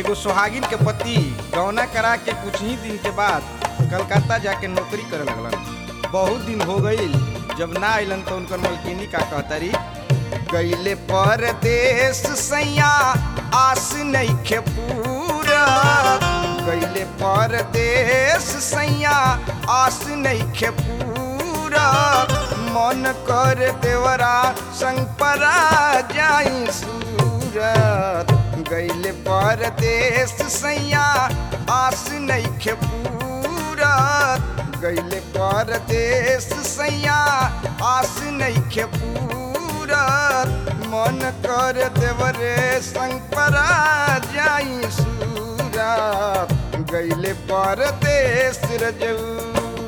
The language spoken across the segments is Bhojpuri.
एगो सुहागिन के पति गौना करा के कुछ ही दिन के बाद कलकत्ता जाके नौकरी करे लगलन बहुत दिन हो गईल जब ना अइलन तो उनकर मलकिनी का कहतरी गईले परदेश सैया आस नइखे पूरा गईले परदेश सैया आस नइखे पूरा मन कर देवरा संग परा जाई सूरत गईले परदेश सैया आस नइखे पूरा गईले परदेश सैया आस नइखे पूरा मन कर देवरे संग परा जाई सूरत गईले परदेश रजऊ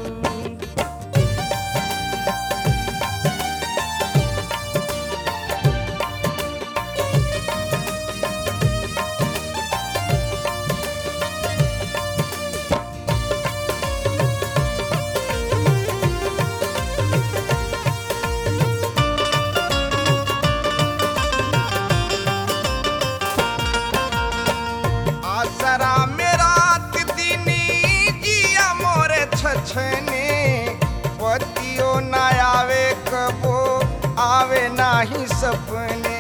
आसरा में रात दिनी जिया मोरे छछने पतियो ना आवे कबो आवे नाही सपने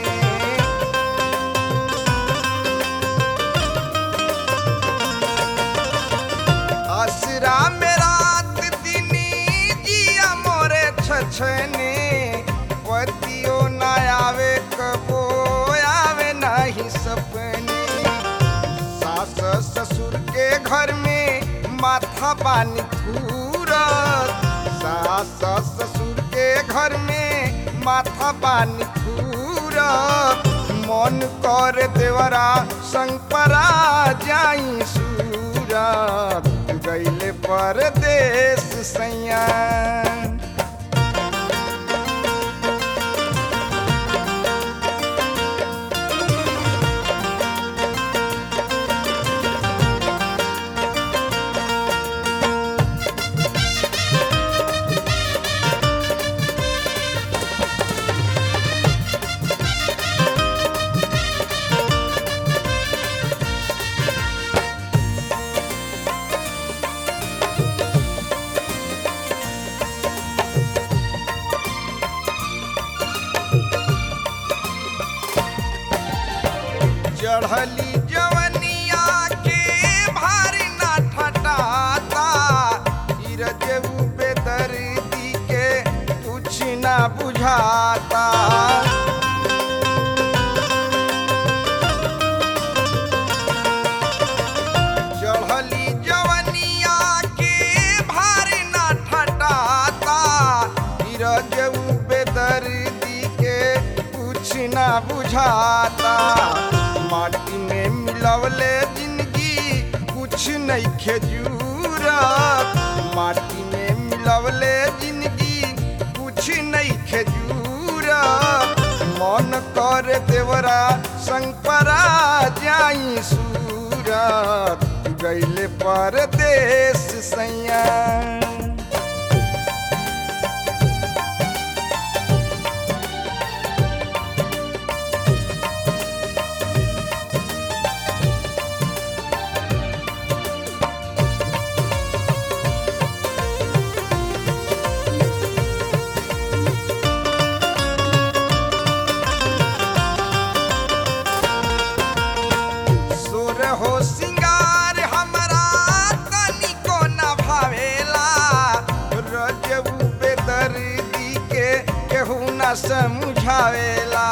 आसरा में रात दिनी जिया मोरे छछने पतियो ना आवे कबो आवे नाही सपने सास ससुर के घर में माथा पानी थूरत सास ससुर के घर में माथा पानी थूरत मन कर देवरा संग परा जाई सूरत गईले परदेश सैया चढ़ली जवनिया के भारी ना ठटाता इरजऊ पे दर्दी के कुछ ना बुझाता चढ़ली जवनिया के भारी ना ठटाता इरजऊ पे दर्दी के कुछ ना बुझाता माटी में मिलवले जिंदगी कुछ नहीं खेजूरत माटी में मिलवले जिंदगी कुछ नहीं खेजूरत मन कर देवरा संग परा जाई सूरत गईले परदेश सैया सोर हो सिंगार हमरा तनिको न भावेला रजबू पे दर्दी के केहू न समझावेला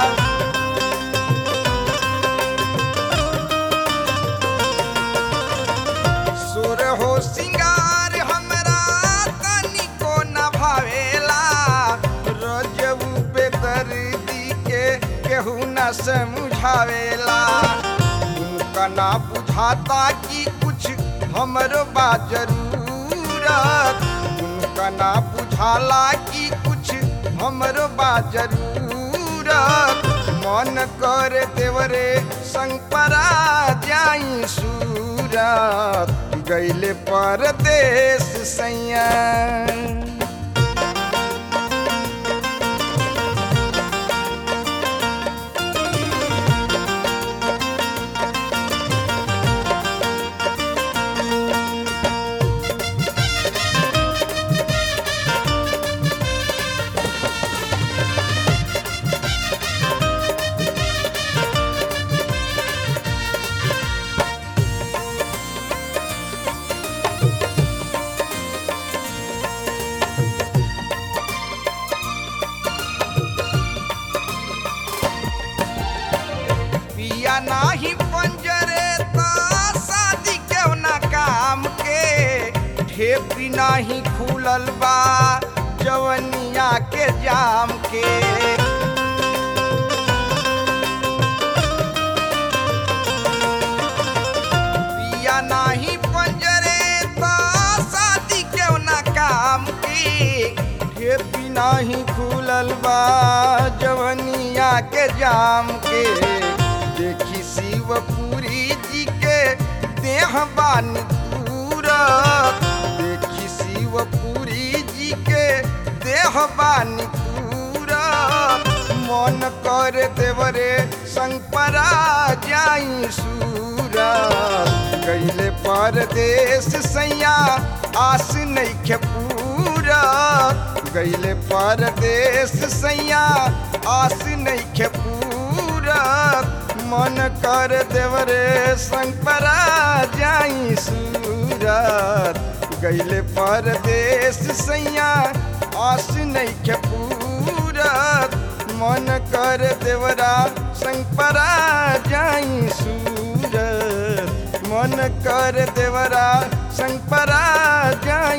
सोर हो सिंगार हमरा तनिको न भावेला रजबू पे दर्दी के केहू न समझावेला उनका ना बुझाता कि कुछ हमरो बा जरूरत उनका ना बुझाला कि कुछ हमरो बा जरूरत मन कर देवरे संग परा जाई सूरत गईले परदेश सैया ढेपी नाही खुलल बा जवनिया के जाम के पिया नाही पंजरे ता शादी क्यों ना काम की ढेपी नाही खुलल बा जवनिया के जाम के देखी शिवपुरी जी के देह बानी पूरा देखी शिवपुरी जी के देह बानी पूरा मन कर देवरे संग परा जाई सूरा गईले परदेश सैया आस नइखे पूरा गईले परदेश सैया आस नइखे पूरा मन कर देवरे संग परा जाई सूरत गईले परदेश सैया आस नइखे पूरत मन कर देवरा संग परा जाई सूरत मन कर देवरा संग परा जाई